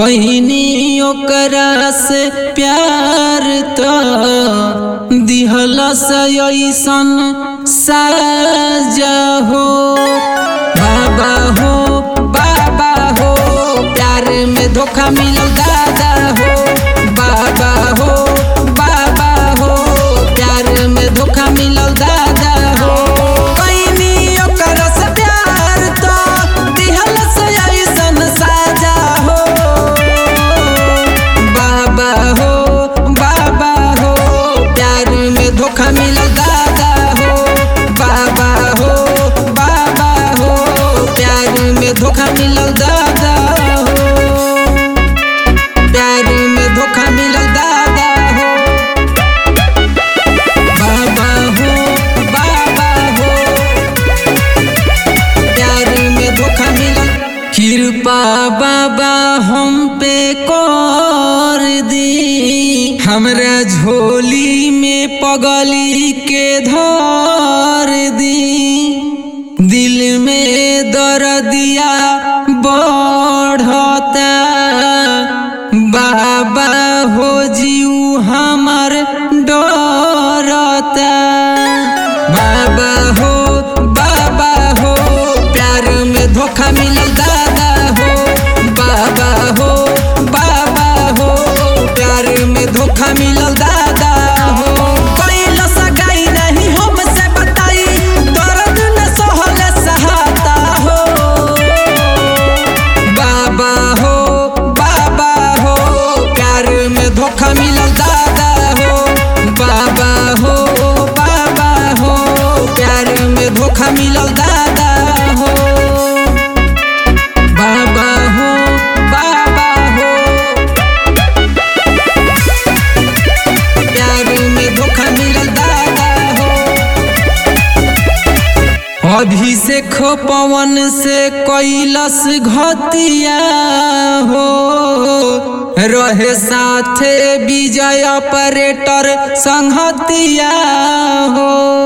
कहनी ओकरा से प्यार तो दिहलस ऐसन साजा हो बाबा हो बाबा हो प्यार में धोखा मिलल दादा हो बाबा हो बाबा हो प्यार में धोखा मिलल दादा हो कहनी ओकरा से प्यार तो दिहलस ऐसन साजा हो बाबा हो बाबा हो प्यार में धोखा मिलल दादा हो बाबा हो बाबा हो प्यार में धोखा मिलल दादा हो प्यार में धोखा मिलल दादा हो बाबा हो बाबा हो प्यार में धोखा मिलल कृपा बाबा हम पे कर दी हमरा झोली में पगली के धर दी दिल में दर्दिया बढ़ता बाबा हो जीव हमर डरता बाबा हो बाबा हो प्यार में धोखा मिलल दादा हो बाबा हो बाबा हो प्यार में धोखा मिलल दादा हो कैला सगाई नहीं हमसे बताई दर्द न सहल सहाता हो बाबा हो बाबा हो प्यार में धोखा मिलल दादा हो बाबा हो बाबा हो प्यार में धोखा मिलल दादा हो बाबा हो बाबा हो प्यार में धोखा मिलल दादा हो अभिषेक पवन से कैलस घतिया हो रहे साथे विजय ऑपरेटर संहतिया हो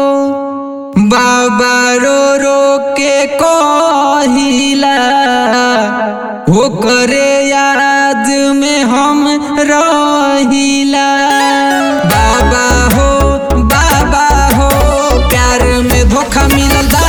बाबा रो रो के कहिला हो करे याद में हम रहिला बाबा हो बाबा हो प्यार में धोखा मिलल